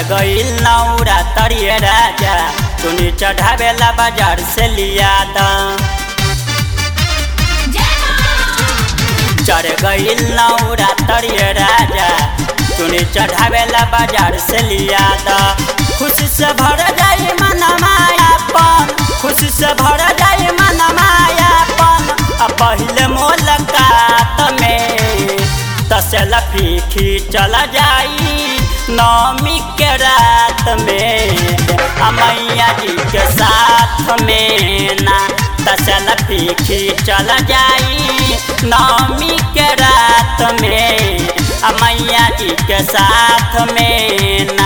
गईल नौरा तरिए राजा चुनी चढ़ावेला बाजार से लिया दा चढ़ गईल नौरा तरिए राजा चुनी चढ़ावेला बाजार से लिया दा खुशी से भर जाई मन मायापन खुशी से भर जाई मन मायापन आ पहिले मुलाकात में तसल फीकी चल जाई नौमी के रात में आ मैया जी के साथ में ना तसल फीकी चल जाई नौमी के रात में आ मैया जी के साथ में ना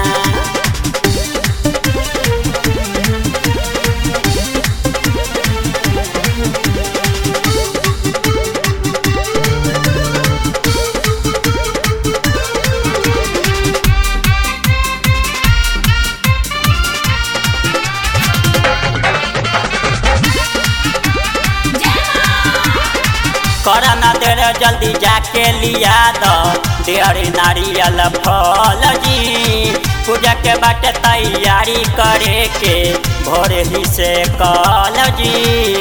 करना देर जल्दी जाके लिया दो देर नारियल फल जी पूजा के बाटे तैयारी करे के भोर ही से कल जी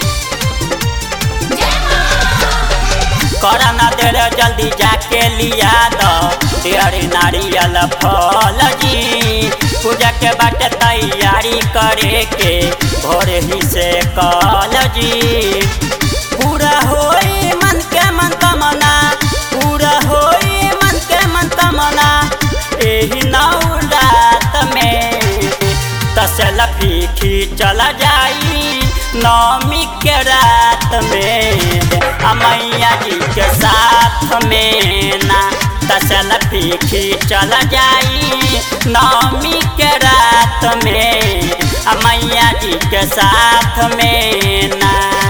करना देर जल्दी जाके लिया दो देर नारियल फल जी पूजा के बाटे तैयारी करे के भोर ही से कल जी पूरा होई मन के मन तमना पूरा होई मन के मन तमना एही नौ रात में तसल फीकी चल जाई नौमी के रात में आ मैया जी के साथ में ना तसल फीकी चल जाई नौमी के रात में आ मैया जी के साथ में ना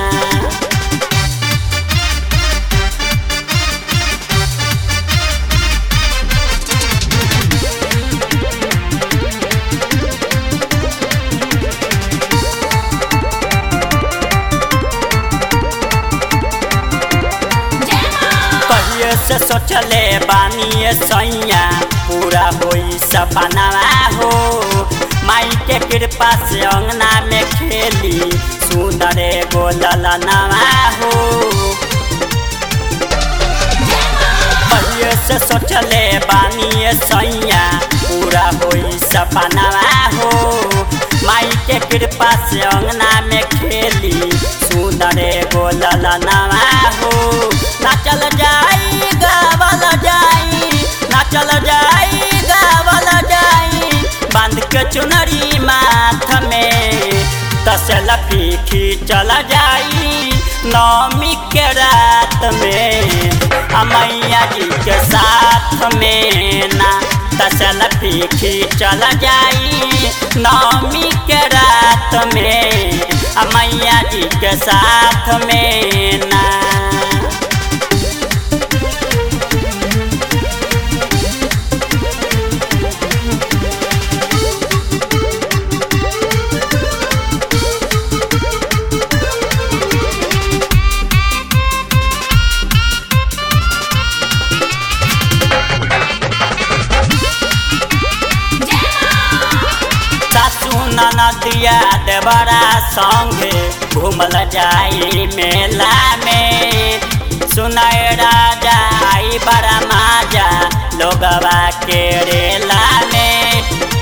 कहिए से सोचले बानिए सैया पूरा होई सपनावा हो माई के कृपा से अंगना में खेली सुंदर गोललनवा हो कहिए से सोचले बानिए सैया पूरा होई सपनावा हो माई के कृपा से अंगना में खेली सुंदर गोललनवा हो नाचल जाई गावल जाई नाचल जाई गावल जाई बांध के चुनरी माथ में तसल फीकी चल जाई नौमी के रात में आ मैया जी के साथ में ना तसल फीकी चल जाई नौमी के रात में आ मैया जी के साथ में ना सासू ननदिया देवरा संगे घूमल जाई मेला में सुनाए राजा आई बड़ा माजा लोगवा के रेला में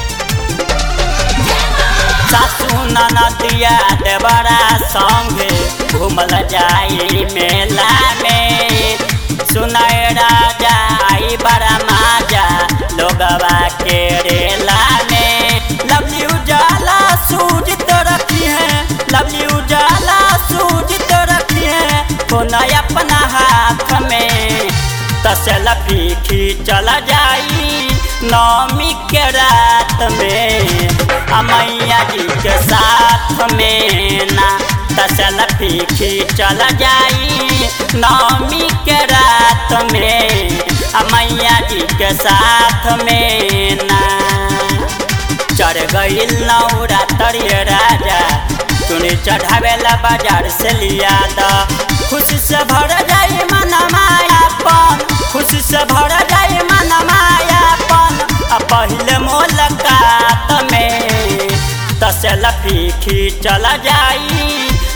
सासू ननदिया देवरा संगे घूमल जाई मेला में सुनाए राजा आई बड़ा माजा लोगवा के रेला में लवली उजाला सूझ तो रखी है लवली उजाला सूझ तो रखी है कोना अपना हाथ में तसल फीकी चल जाई नौमी के रात में आ मैया जी के साथ में ना तसल फीकी चल जाई नौमी के रात में आ मैया जी के साथ में ना चढ़ गईल नौरा तरिए राजा चुनी चढ़ावेला बाजार से लिया द खुशी से भर जाई मन मायापन खुशी से भर जाई मन मायापन आ पहिले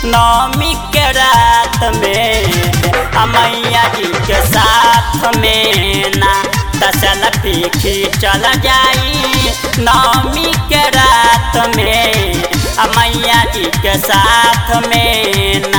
नवमी के रात में मैया जी के साथ में ना दसल पीखी चल जाई नवमी के रात में मैया जी के साथ में ना